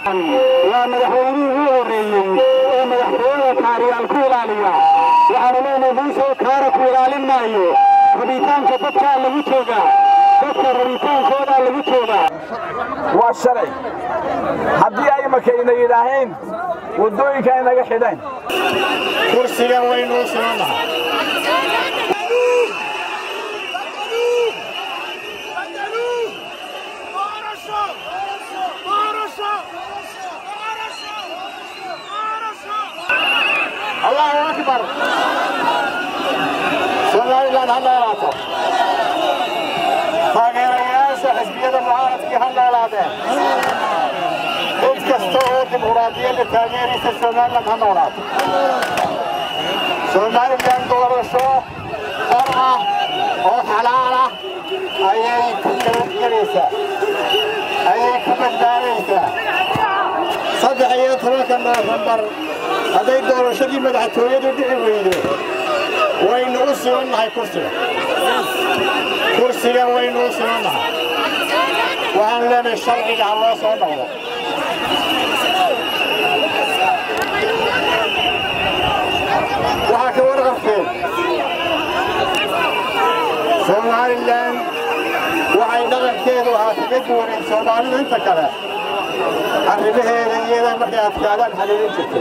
waa madaxweynihii ugu horreeyey ee madaxtooyada kaariyaal ku ilaaliya waxaanu leenahay muusoo kaara ku ilaalin maayo rabitaanka dadkaa lagu joogaa dadka rabitaankoodaa lagu joogaa waa shalay haddii ay makayna yidhaaheen waddooyinka ay naga xidheen kursigan waynuu simannahay allahu akbar somalilan ha noolaato taageerayaasha xisbiyada mucaaradkii ha noolaadeen cid kasta oo dimuqraadiyadda taageeraysa somalilan ha noolaato somalilan doorasho xor ah oo xalaal ah ayay ku nabadgelaysaa ayay ku badbaadaysaa saddex iyo tobanka noofembar hadday doorashadii madaxtooyadu dhici weydo waynu u simannahay kursiga kursigan waynu u simannahay waxaan leenahay sharciga ha loo soo noqdo waxaa ka warqabteen somalilan waxay dhaqankeedu ahaa kaga duwaneen soomaalida inta kale arrimaheeda iyada markay adkaadaan xaliilin jirtay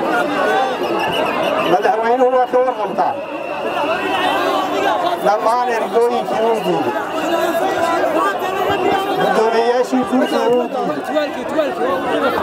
madaxweynuhu waa ka warqabtaa dhammaan ergooyinkii wuu diiday guddoomiyeyaashii guurkii wuu diiday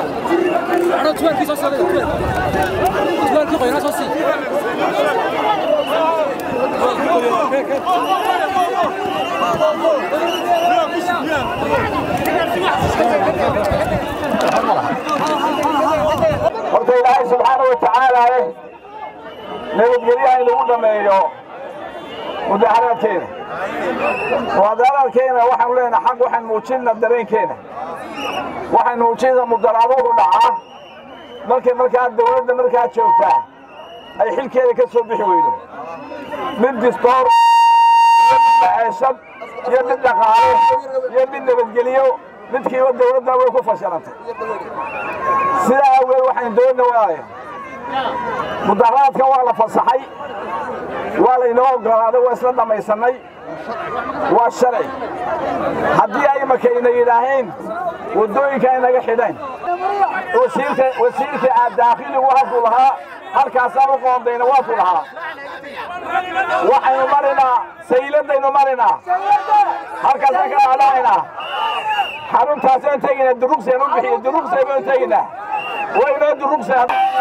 horta ilaahay subxaana wa tacaala leh nabadgelyaha in lagu dhammeeyo mudaharaadkeena mudaharaadkeena waxaanu leenahay xag waxaan muujinna dareenkeena waxaan muujinna mudaraaduhu dhacaa markay markaa dawladda markaa joogtaa ay xilkeeda ka soo bixi weydo mid distoor iyo mid maceeshad iyo mid dhaqaale iyo mid nabadgeliyo midkiiba dawladda way ku fashilantay sidaa awgeed waxaan doonna waaya mudaharaadkan waa la fasaxay waa laynoo oggolaaday waa isla dhammaysannay waa shalay haddii ay makayna yidhaaheen waddooyinka ay naga xidheen wasiirka aad daakhiligu halkuu lahaa halkaasaan u qoondayna waakuu lahaa waxaynu marinaa sayladaynu marinaa halkaasaan ka dhaadhacaynaa xaruntaasaan tegaynaa durugseen u bixiyo durugsay baynu tegaynaa waynoo durugsay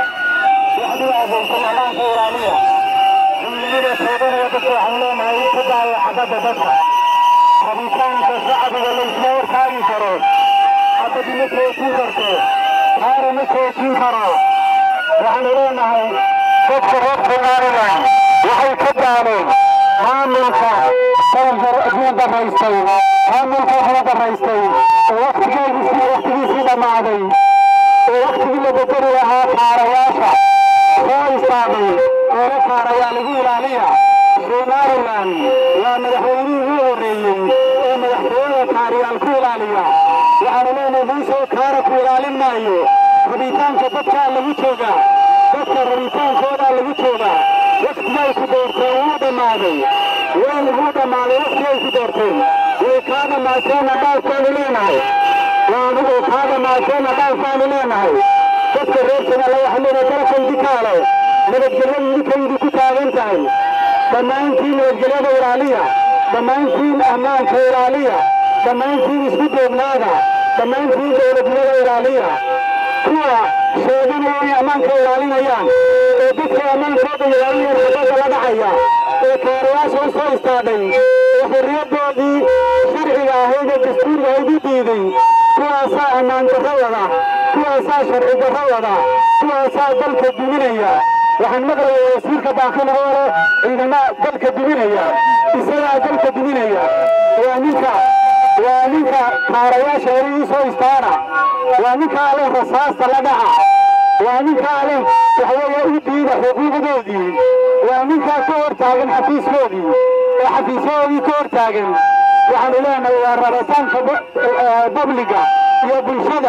rabitaanka shacbiga laysma warkaagi karo xabad ma joojin karto kaara ma joojin karo waxaanu leenahay dadka reer somalilan waxay ka daaleen maamulka kuu daraystay maamulka kuu daraystay oo waktigeedisii waktigiisii dhammaaday oo waktigii la bedeli lahaa kaarayaasha soo istaagay oona kaarayaa lagu ilaaliya somalilan waa madaxweynihii ugu horreeyey ee madaxtooyada kaariyaal ku ilaaliya waxaanu leenahay muusoo kaara ku ilaalin maayo rabitaanka dadkaa lagu joogaa dadka rabitaankoodaa lagu joogaa waktigay ku doorteen wuu dhammaaday waynu wuu dhammaaday waktigay ku doorteen way kaa dhammaateenna dhaafkaanu leenahay waanuguu kaa dhammaateenna dhaafkaanu leenahay dadka reer somaliya waxaa leenahay dalkaydi kaale nabadgelyadu idinkaydi ku taagan tahay dhammaantiin nabadgelyada ilaaliya dhammaantiin ammaanka ilaaliya dhammaantiin isku duubnaada dhammaantiin dowladnimada ilaaliya kuwa sheeganaya inay ammaanka ilaalinayaan ee dadka ammaankooda ilaalinayaan xabadda la dhacaya ee kaarayaasha u soo istaadhay ee xorriyaddoodii sharciga ahayd ee dastuuriga ahayd u diiday kuwaasaa ammaan darro wada kuwaasaa sharci darro wada kuwaasaa dalka duminaya waxaan maqlayaa wasiirka baakanahoole ciidamada dalka duminaya isagaa dalka duminaya waa ninka waa ninka kaarayaasha hore ii soo istaana waa ninkaa leh rasaasta la dhaca waa ninkaa leh waxweeye u diida xuquuqdoodii waa ninkaa ka hor taagan xafiiskoodii oo xafiisyadoodii ka hor taagan waxaanu leenahay waa rabitaanka babliga iyo bulshada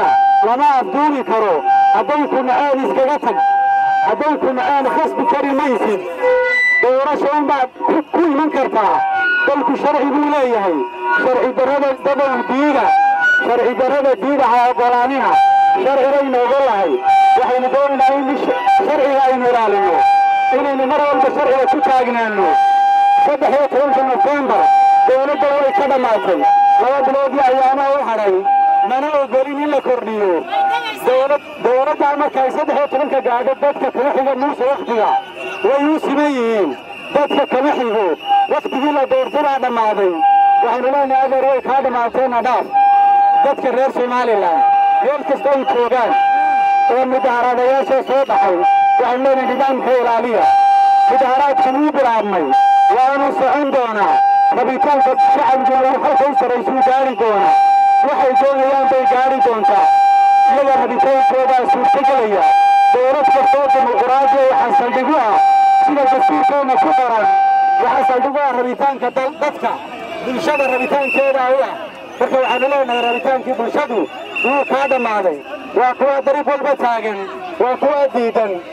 lama afduuli karo hadday ku naceen iskaga tag hadday ku naceen khasbi kari maysid doorasho unbaad ku iman kartaa dalku sharci buu leeyahay sharci darrada dadow diida sharci darrada diida ha oggolaanina sharcigaynu ogolahay waxaynu doonaynaa in sharciga aynu ilaalino inaynu mar walba sharciga ku taagnaano saddex iyo tobanka nofembar dowladda way ka dhammaatay laba biloodii ayaamaha u hadhay mana ogolin in la kordhiyo dowladdaa markay saddex iyo tobanka gaadho dadka kama xiga muuse wakhtiga way u siman yihiin dadka kama xigo wakhtigii la doortay baa dhammaaday waxaynu leenahay adeer way kaa dhammaateena dhaaf dadka reer somalilan meel kasta ay joogaan oo mudaharadayaasha soo baxay waxaynu leenahay nidaamka ilaaliya mudaharaadkan wuu bilaabmay waanu socon doonaa rabitaanka shacabiguna uu halka u saraysuu gaari doonaa waxay doonayaan bay gaari doontaa iyaga rabitaankoodaa suurtagelaya dowlad kastoo dimuquraadiya waxaa saldhigu ah sida dastuurkeenna ku qoran waxaa saldhigu ah rabitaanka dadka bulshada rabitaankeeda u ah marka waxaanu leenahay rabitaankii bulshadu wuu kaa dhammaaday waa kuwa dariiq walba taagan waa kuwa diidan